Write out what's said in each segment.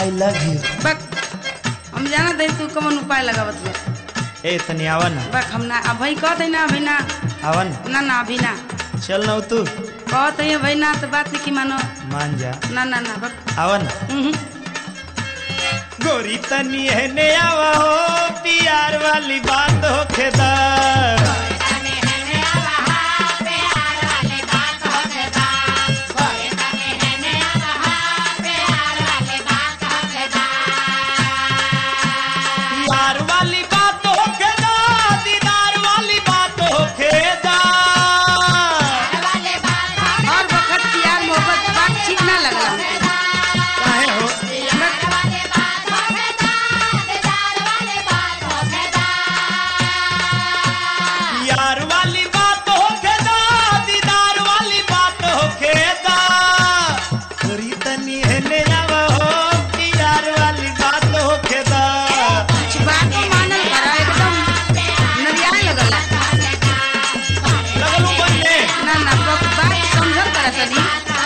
I love you बक हम जाना दे तू कौन उपाय लगावत बा ए तनी आवा ना बक हम ना अभी कहत है ना अभी ना आवा ना ना ना अभी ना चल ना तू कहत है अभी ना तो बात की मानो मान जा ना ना ना बक आवा ना हम्म, गोरी तनी है ने आवा हो प्यार वाली बात हो खेदार प्यार वाली बात हो खेदा दीदार वाली बात हो खेदा और वक्त प्यार मोहब्बत बात ठीक ना लगला हमके काहे हो यार वाली बात हो खेदा दीदार वाली बात हो खेदा गोरी तनी है ने आवा हो प्यार वाली बात हो खेदा कुछ बात को मानल करा एकदम नरियाए लगला लगलू बनने ना ना बक बात समझल करा तनी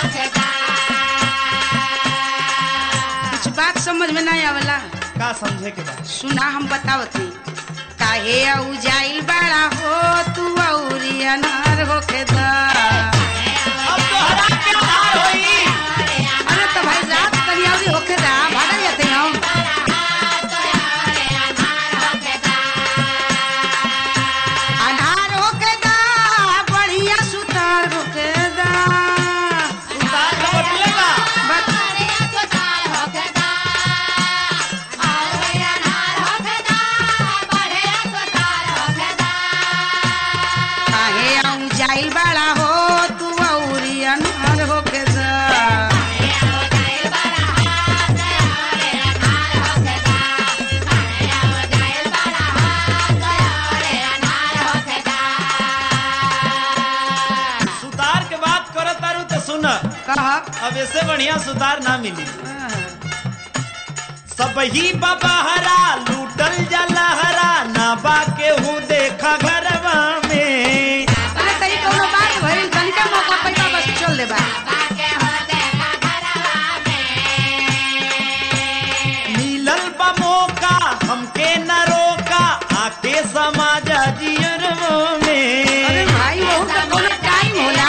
कुछ बात समझ में नहीं आवेला का समझे के बाद सुना हम बतावत हई काहे औ जाइल बड़ा हो तू औरी अनार होके दा अब तो हरा के हार होई अरे तो भाई रात तनी औरी होके दा भागल जाते हम अनार होके दा बढ़िया सुतार होके दा उतार के बटलेगा बस काहे औ जाइल बड़ा हो तू औरी अनार होके दा सुतार के बात करत तारू तो सुन कह अब ऐसे बढ़िया सुतार ना मिली सब ही बबहरा लूटल जला हरा ना बाके हूँ देखा घरवा में अरे तनी कोनो बात भइल तनिका मौका पैसा बस चल देबा मिलल बा मौका हमके न रोका आके समाज जियरवा में अरे भाई वो तो कोनो टाइम होला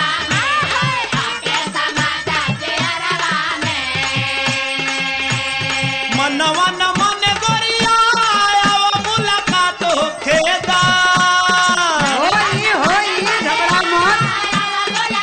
मनवा न मन गोरिया आवा मुलाकात हो खेदा होई होई झगड़ा मत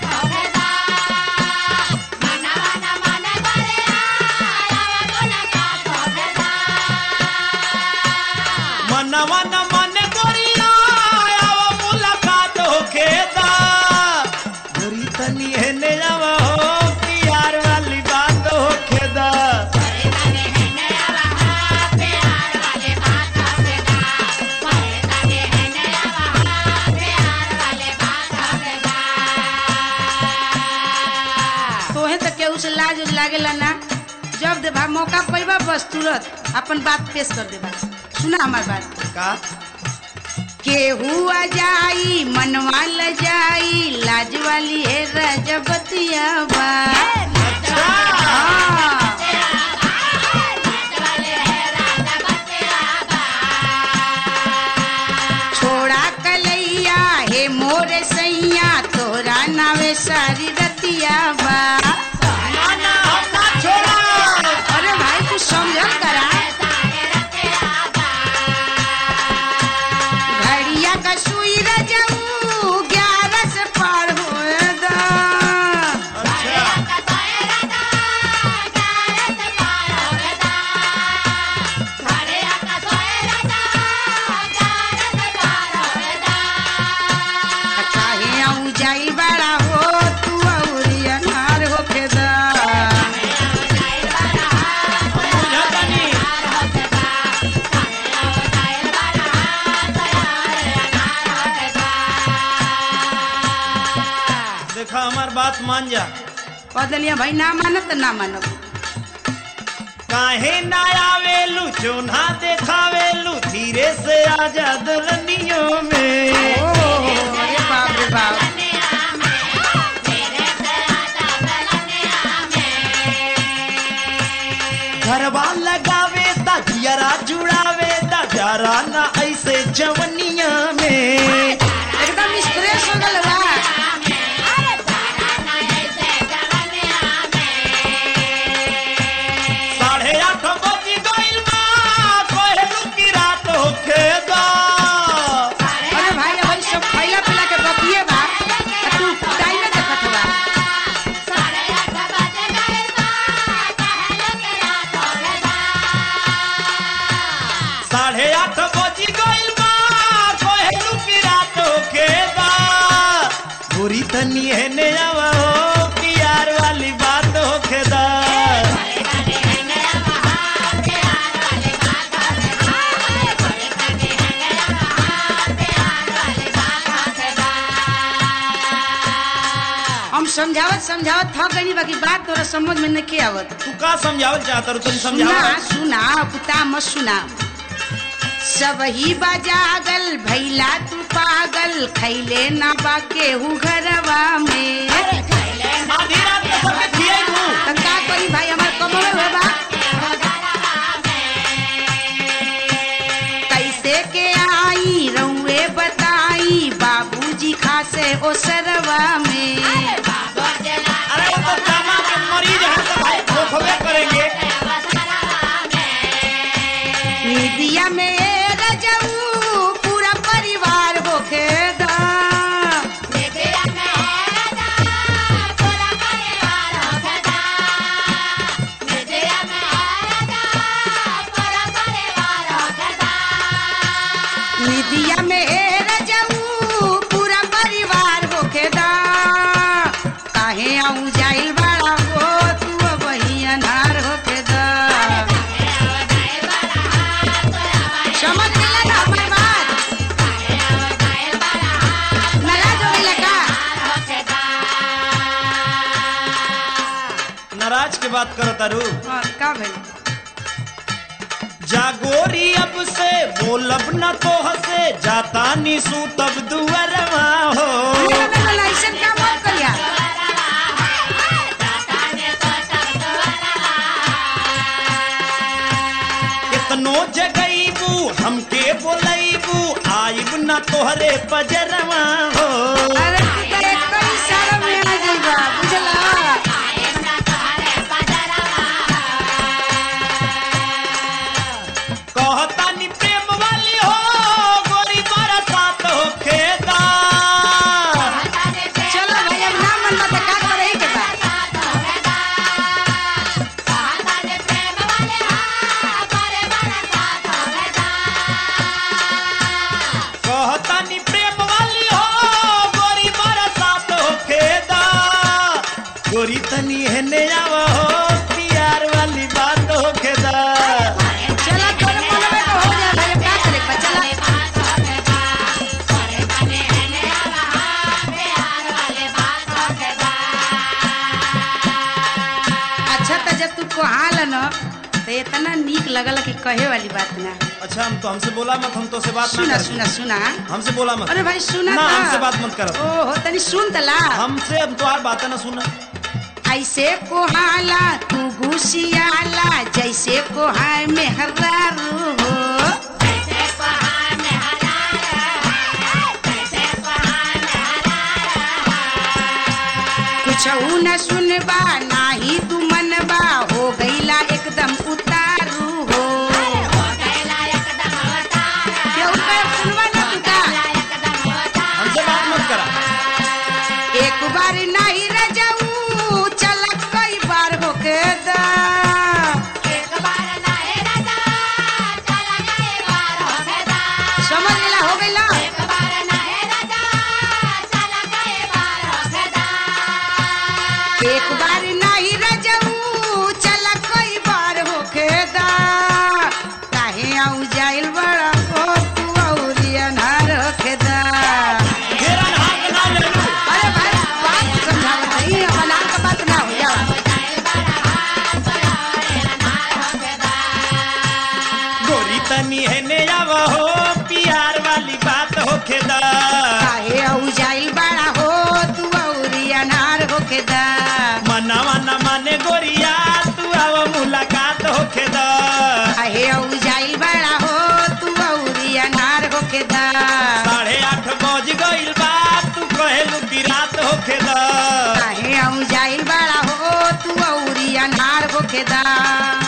मनवा न मन गोरिया आवा मुलाकात हो खेदा गोरी तनी है ने आवा हो प्यार वाली बात हो खेदा तोहे तो केहू से लाज उज लागेला ना जब देबा मौका पैबा बस तुरंत अपन बात पेश कर देबा सुना हमार बात का केहू आ जाई मनवा ल जाई लाज वाली है रजबतिया बा हाँ। छोड़ा कलैया हे मोर सैया तोरा नावे सारी रतिया बा ना हम ना छोड़ा अरे भाई कुछ समझल करा घड़िया का सुई रजऊ ग्यारह से पार होए दा अच्छा काहे आऊ जाई बड़ा हो तू औरी अनार होके दा बुझतनी देखा हमार बात मान जा कह दिलिया भाई ना मानत ना मानब काहे ना आवेलू चोना देखावेलू धीरे से आजा दुल्हनियों में ओ अरे बाप रे बाप मनवा लगावे दा जियरा जुड़ावे दा जरा ना ऐसे जवनिया में एकदम स्ट्रेस हो गल बा साढ़े आठ बजी गइल बा कहलू की रात होखे दा अरे भाई भाई सब खैला पिला के बकिए बा आ तू टाइम में देखत बा साढ़े आठ बजी गइल बा कहलू की रात होखे दा गोरी तनी हेने आवा हो प्यार वाली बात होखे दा हम समझावत समझावत थक गई बाकी बात तोरा समझ में नहीं आवत तू का समझावल चाहत रू तनी सुना समझावा सुना पुता मत सुना सब ही बजागल भैला तू पागल खैले ना बाके हु घरवा में आधी रात में सबके खियाइबू तो का करी भाई हमार कमवे हुए बा कैसे के आई रउए बताई बाबूजी खासे ओ सरवा में अरे वो तो कामा के मरीज है तो भाई खोखवे करेंगे मीडिया में रजऊ पूरा परिवार होखे दा मीडिया में रजऊ पूरा परिवार होखे दा काहे आऊं जाइल बाड़ा हो तू वही अनार होखे दा समझ गेला ना हमार बात नाराज हो गइला का नाराज के बात करो तारू हाँ, का भइल जागोरी अब से बोलब न तो हसे जाता निसू तब दुअरवा हो ना, ना, ना, ना, ऐसन काम मत करिया कितनो जगईबू हमके बोलईबू आइब न तोहरे पजरवा हो अरे तू तो एक तो इशारा में आ जाइबा बुझला कहता नि प्रेम वाली हो गोरी बरसात हो खेदा चलो भाई अब ना मन बता का करे के बा कहता नि प्रेम वाली हो गोरी बरसात हो खेदा गोरी तनी हेने आवा हो प्यार वाली बात हो खेदा चला तोरे मन में तो हो गया भाई अब का करे के बा चला अच्छा तो जब तू कहाल न तो इतना नीक लगल कि कहे वाली बात ना अच्छा हम तो हमसे बोला मत हम तो से बात ना सुना कर सुना सुना हमसे बोला मत अरे भाई सुना ना ता। हमसे बात मत करो ओहो तनी सुन तला हमसे अब तुम्हार बातें ना सुना ऐसे कोहाला तू घुसियाला जैसे कोहाय में हर्रारू हो कुछ न सुनबा नाही तू मनबा हो गईला एकदम उतारू हो केहू के सुनबा ना तू का हमसे बात मत करा एक बार नहीं रजाऊ चल कई बार होके दा समझ लेला हो गईला एक बार नहीं रजाऊ चल कई बार होके दा काहे आऊ जाइल बड़ा हो तू औरी अनार होके दा मेरा हाथ ना ले लू अरे भाई बात समझावत नहीं अनार का बात ना हो जाओ गोरी तनी हेने आवा हो प्यार वाली बात हो खेदा काहे आऊ जाइल बड़ा हो तू औरी अनार होके दा मना मना माने गोरिया तू आवा मुलाकात हो खेदा होखेदा काहे आऊ जाइल बड़ा हो तू औरी अनार होखेदा